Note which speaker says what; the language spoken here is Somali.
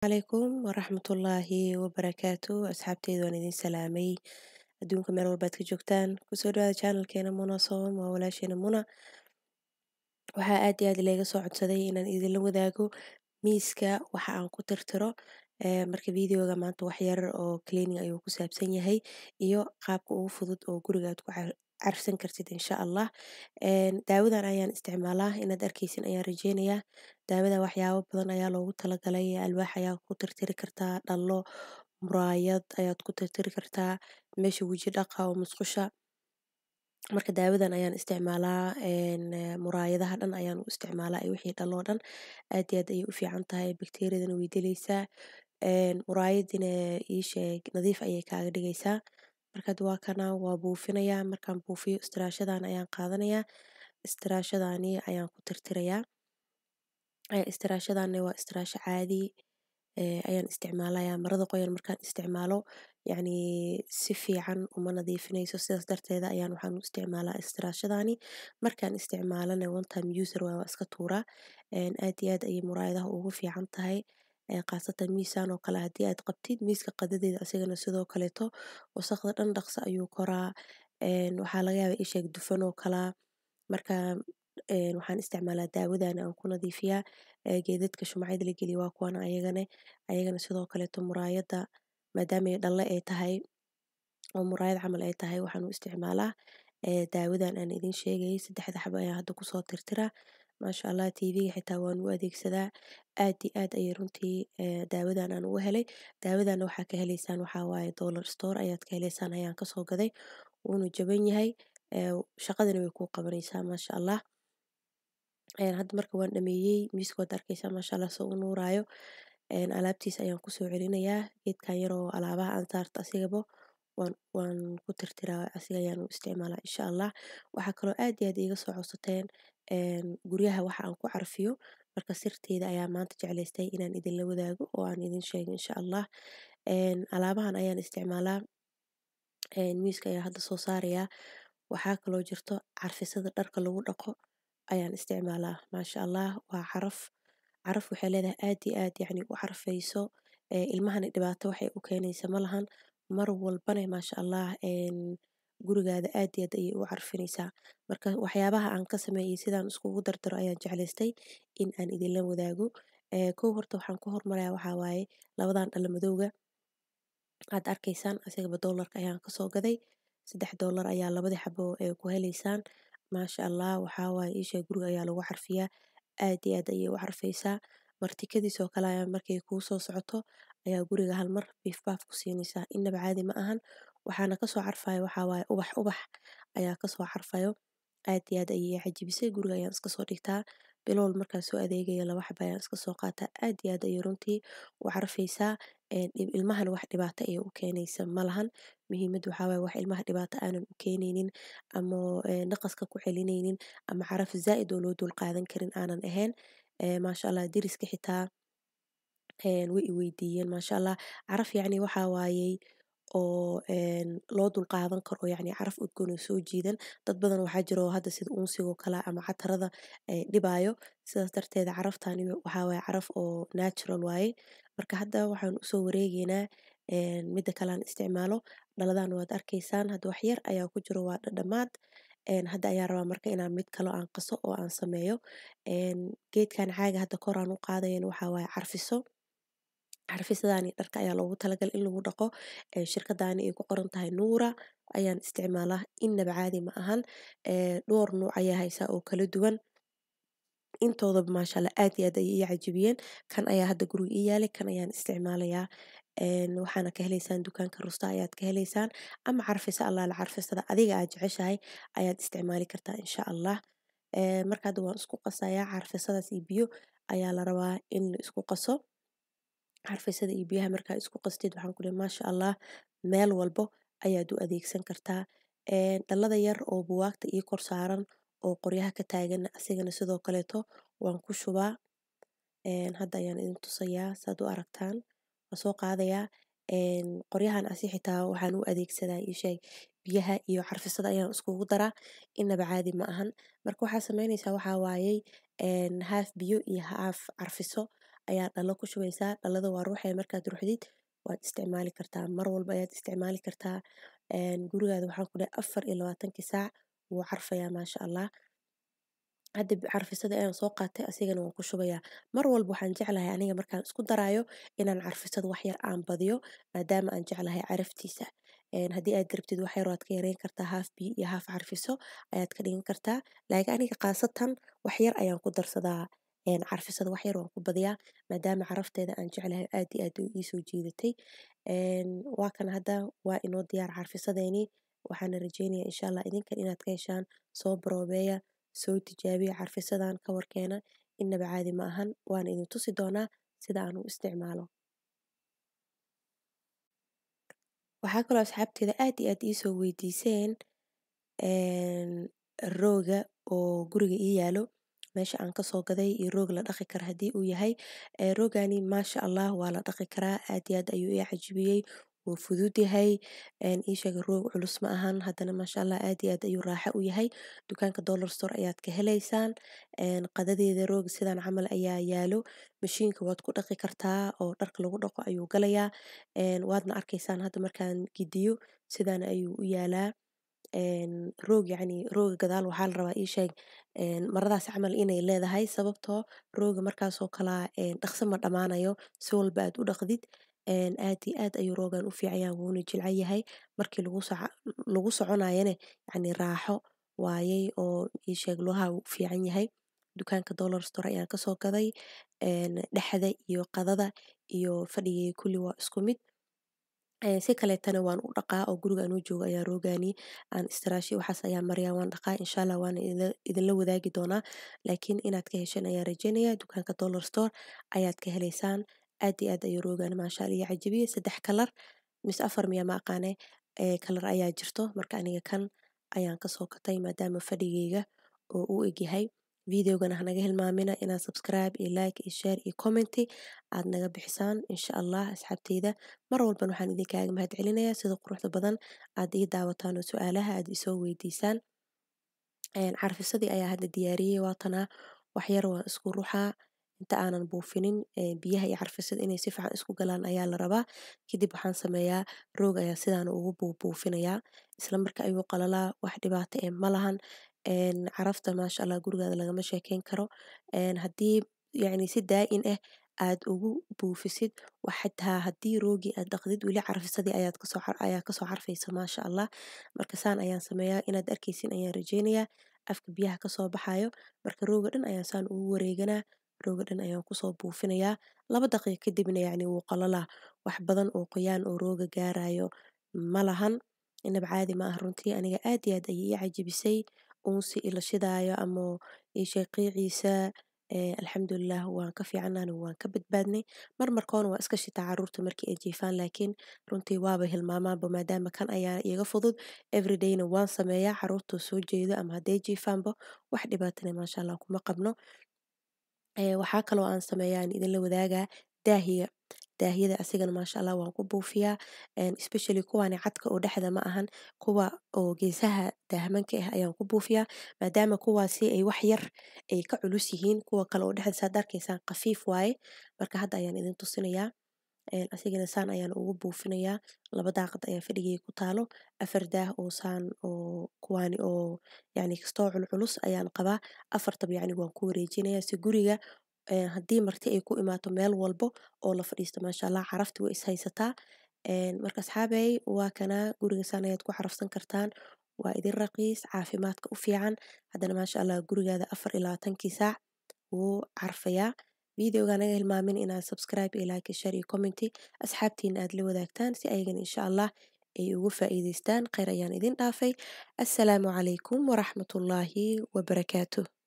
Speaker 1: calaykum waraxmatullaahi wabarakaatu asxaabteyda waan idin salaamay adduunka meel walbaad ka joogtaan kusoo dhawaada channelkeena muna soom waa walaasheena muna waxaa aad iyo aad leega soo codsaday inaan idinla wadaago miiska waxa aan ku tirtiro marka videoga maanta wax yar oo cleaning ayuu ku saabsan yahay iyo qaabka ugu fudud oo guriga aad ku carfsan kartid insha allah daawadan ayaan isticmaalaa inaad arkeysin ayaan rajeynayaa daawada waxyaabo badan ayaa loogu talagalay alwaax ayaa ku tirtiri kartaa dhalo muraayad ayaad ku tirtiri kartaa meesha weji dhaqa oo musqusha marka daawadan ayaan isticmaalaa muraayadaha dhan ayaan u isticmaalaa wixii dhalo dhan aad iyo aad ayay u fiican tahay bakteeriyadana way dilaysaa muraayadina ii sheeg nadiif ayay kaaga dhigaysaa marka waa kana waa buufinayaa markaan buufiyo istiraashadan ayaan qaadanayaa istiraashadani ayaan ku tirtirayaa istiraashadani waa istiraasho caadi ayaan isticmaalayaa marada qoyan markaan isticmaalo yacni si fiican uma nadiifinayso sidaas darteeda ayaan waxaan u isticmaalaa istiraashadani markaan isticmaalana one time user waa waa iska tuuraa aad iyo aad ayay muraayadaha ugu fiican tahay khaasatan miisaan oo kale haddii aad qabtid miiska qadadeeda asigana sidoo kaleeto wasaqda dhan dhaqso ayuu koraa waxaa laga yaabaa isheeg dufan oo kalaa marka waxaan isticmaalaa daawadan aan ku nadiifiyaa geedadka shumacyada la geliyo waa kuwan ayagana ayagana sidoo kaleeto muraayada maadaama dhalle ay tahay oo muraayad camal ay tahay waxaan u isticmaalaa daawadan aan idin sheegayay saddexda xabo ayaan hadda kusoo tirtiraa maasha allah tv-ga xitaa waan u adeegsadaa aad iyo aad ayay runtii daawadan aan uga helay daawadana waxaa ka heleysaan waxaa waaye dollar store ayaad ka heleysaan ayaan kasoo gaday wuuna jaban yahay shaqadana way kuu qabanaysaa maasha allah hadda marka waan dhameeyey miiska waad arkeysaa maasha allah soo u nuuraayo alaabtiisa ayaan kusoo celinayaa geedkan yaroo alaabaha aan saarto asigaba waan waan ku tirtiraa asiga ayaan u isticmaalaa insha allah waxaa kaloo aad iyo aad iiga soo codsateen guryaha waxa aan ku carfiyo marka sirteeda ayaa maanta jeclaystay inaan idinla wadaago oo aan idin sheego insha allah alaabahan ayaan isticmaalaa miiska ayaa hadda soo saarayaa waxaa kaloo jirto carfisada dharka lagu dhaqo ayaan isticmaalaa maasha allah waa caraf caraf waxay leedahay aad iyo aad yacni u carfayso ilmahana dhibaato waxay u keenaysa ma lahan mar walbana maasha allah gurigaada aad iyo aad ayay u carfinaysaa marka waxyaabaha aan ka sameeyay sidaan iskugu dardaro ayaan jeclaystay in aan idinla wadaago kow horta waxaan ku hormarayaa waxaa waaye labadan dhalo madowga aad arkaysaan asigaba doolarka ayaan kasoo gaday saddex doolar ayaa labadii xabo ku heleysaan maasha allah waxaa waaye iisha guriga ayaa lagu carfiyaa aad iyo aad ayay u carfaysaa martikadiisoo kale ayaa markay kuu soo socoto ayaa guriga hal mar biif baaf ku siinaysaa innaba caadi ma ahan waxaana kasoo carfayo waxaa waaye ubax ubax ayaa kasoo carfayo aad iyo aad ayay cajibisay guriga ayaan iska soo dhigtaa bilowl markaan soo adeegaya laba xaba ayaan iska soo qaataa aad iyo aad ayay runtii u carfaysaa ilmahana wax dhibaato ayay u keenaysa ma lahan muhiimad waxaa waaye wax ilmaha dhibaato aanan u keenaynin ama naqaska ku celinaynin ama caraf zaa'id oo loo dul qaadan karin aanan ahayn maasha allah deriska xitaa way i weydiiyeen maasha allah caraf yacni waxaa waayey oo loo dul qaadan karo yacni caraf udgoon oo soo jiidan dad badan waxaa jiro hadda sida unsigoo kale ama catarada dhibaayo sidaas darteeda caraftani waxaa waaye caraf oo natural waaye marka hadda waxaan usoo wareegeynaa midda kale aan isticmaalo dhaladan waad arkaysaan hadda wax yar ayaa ku jiro waa dhadhamaad hadda ayaan rabaa marka inaan mid kalo aan qaso oo aan sameeyo geedkan caaga hadda kor aan u qaadayan waxaa waaye carfiso carfisadani dharka ayaa loogu talagalay in lagu dhaqo shirkadani ay ku qoran tahay nuura ayaan isticmaalaa innaba caadi ma ahan dhowr nuuc ayaa haysaa oo kala duwan intoodaba maasha allah aad iyo aad ayay ii cajibiyeen kan ayaa hadda guriga ii yaalay kan ayaan isticmaalayaa waxaana ka heleysaan dukaanka rusta ayaad ka heleysaan ama carfisa allaala carfisada adiga aad jeceshahay ayaad isticmaali kartaa insha allah marka hadda waan isku qasayaa carfisadaas iyo biyo ayaa la rabaa in la isku qaso carfisada iyo biyaha markaa isku qastid waxaan ku lehay maasha allah meel walbo ayaad u adeegsan kartaa dhalada yar oo buwaagta ii kor saaran oo qoryaha ka taagan asigana sidoo kaleeto waan ku shubaa hadda ayaan idin tusayaa saad u aragtaan waa soo qaadayaa qoryahan asi xitaa waxaan u adeegsadaa isheeg biyaha iyo carfisada ayaan iskugu daraa inaba caadi ma ahan marka waxaa sameynaysaa waxaa waayey haaf biyo iyo haaf carfiso ayaa dhalo ku shubaysaa dhalada waa ruuxaya markaad ruxdid waad isticmaali kartaa mar walba ayaad isticmaali kartaa gurigaada waxaan ku dhahay afar iyo labaatankii saac wuu carfayaa maasha allah hadda carfisada ayaan soo qaatay asigana waan ku shubayaa mar walba waxaan jeclahay aniga markaan isku daraayo inaan carfisada wax yar aan badiyo maadaama aan jeclahay caraftiisa haddii aad rabtid wax yar waad ka yareyn kartaa haaf biyo iyo haaf carfiso ayaad ka dhigan kartaa laakiin aniga khaasatan wax yar ayaan ku darsadaa carfisada wax yar waan ku badiyaa maadaama carafteeda aan jeclahay aad iyo aad ii soo jiidatay waa kan hadda waa inoo diyaar carfisadeeni waxaana rajeynayaa insha allah idinkan inaad ka heshaan soo baroobeeya soo tijaabiya carfisadan ka warkeena inaba caadi ma ahan waana idin tusi doonaa sida aan u isticmaalo waxaa kaloo asxaabteeda aad iyo aad iisoo weydiiseen rooga oo guriga ii yaalo meesha aan kasoo gaday iyo roog la dhaqi kara haddii uu yahay roogani maasha allah waa la dhaqi karaa aad iyo aad ayuu ii cajibiyey wuu fudud yahay ii sheega roog culus ma ahan haddana maasha allah aad iyo aad ayuu raaxo u yahay dukaanka dollar store ayaad ka helaysaan qadadeeda roog sidan camal ayaa yaalo mashiinka waad ku dhaqi kartaa oo dharka lagu dhaqo ayuu galayaa waadna arkaysaan hadda markaan gidiyo sidan ayuu u yaalaa roog yacni rooga gadaal waxaa la rabaa ii sheeg maradaas camal inay leedahay sababtoo rooga markaasoo kalaa dhaqso ma dhammaanayo si walba aad u dhaqdid aad iyo aad ayuu roogan u fiican yahay wuuna jilcan yahay markii lagu soconayane yacni raaxo waayey oo ii sheeg lugaha wuu u fiican yahay dukaanka dollar store ayaan kasoo gaday dhexda iyo qadada iyo fadhigayga kulli waa isku mid si kaleetana waan u dhaqaa oo guriga anuu joogo ayaa roogani aan istiraashay waxaas ayaa maryaa waan dhaqaa insha allah waana idinla wadaagi doonaa laakiin inaad ka hesheen ayaan rajeynayaa dukaanka dollar store ayaad ka helaysaan aad iyo aad ayuu roogani maasha allah iyo cajabiyey saddex kalar mise afar miya ma aqaane kalar ayaa jirto marka aniga kan ayaan kasoo gatay maadaama fadhigayga oo u egyahay videogana hanaga hilmaamina inaad subscribe iyo like iyo share iyo commenty aad naga bixisaan insha allah asxaabteyda mar walban waxaan idinkaaga mahad celinayaa sida quruxda badan aad ii daawataan oo su-aalaha aad isoo weydiisaan carfisadii ayaa hadda diyaariyey waatanaa waxyar waan isku ruxaa inta aanan buufinin biyaha iyo carfisada inay si fiican isku galaan ayaa la rabaa kadib waxaan sameeyaa roog ayaa sidaan ugu buubuufinayaa isla marka ayuu qalalaa wax dhibaato eh ma lahan carafta maasha allah gurigaada lagama sheekeyn karo haddii yacni si daa-in ah aad ugu buufisid xataa haddii roogii aad dhaqdid weli carfisadii ayaad kasoo ayaa kasoo carfaysa maasha allah marka saan ayaan sameeyaa inaad arkaysin ayaan rajeynayaa afka biyaha kasoo baxayo marka rooga dhan ayaan saan ugu wareeganaa rooga dhan ayaan kusoo buufinayaa laba daqiiqa kadibna yacni wuu qalalaa wax badan oo qoyaan oo rooga gaarayo ma lahan inaba caadi ma ah runtii aniga aad iyo aad ayay ii cajabisay uunsi ila shidaayo ama ii sheeg qiiciisa alxamdulilah waan ka fiicanahay waan ka badbaadnay mar markoona waa iska shitaa caruurta markii ay jiifaan laakiin runtii waaba hilmaamaanba maadaama kan ayaa iga fudud everydayna waan sameeyaa caruurta soo jeedo ama hadday jiifaanba wax dhibaatana maasha allah kuma qabno waxaa kaloo aan sameeyaa aan idinla wadaagaa daahiga daahiyada asigana maasha allah waan ku buufiyaa especially kuwani cadka oo dhexda ma ahan kuwa oo geesaha daahmanka ah ayaan ku buufiyaa maadaama kuwaasi ay wax yar ay ka culus yihiin kuwa kale oo dhexda saad arkaysaan khafiif waaye marka hadda ayaan idin tusinayaa asigana saan ayaan ugu buufinayaa laba daaqad ayaa fadhigay ku taalo afar daah oo saan oo kuwaani oo yacni kastoo culculus ayaan qabaa afartaba yacni waan ku wareejinayaa si guriga haddii marti ay ku imaato meel walbo oo la fadhiisto maasha allah carafti way is haysataa marka asxaabey waa kanaa guriga saan ayaad ku carafsan kartaan waa idin raqiis caafimaadka u fiican haddana maasha allah gurigaada afar iyo labaatankii saac wuu carfayaa videoga naga hilmaamin inaad subscribe iyo like share iyo commenty asxaabtiina aad la wadaagtaan si ayagana insha allah ay ugu faa'iidaystaan kheyr ayaan idin dhaafay assalaamu calaykum waraxmatullaahi wabarakaatuh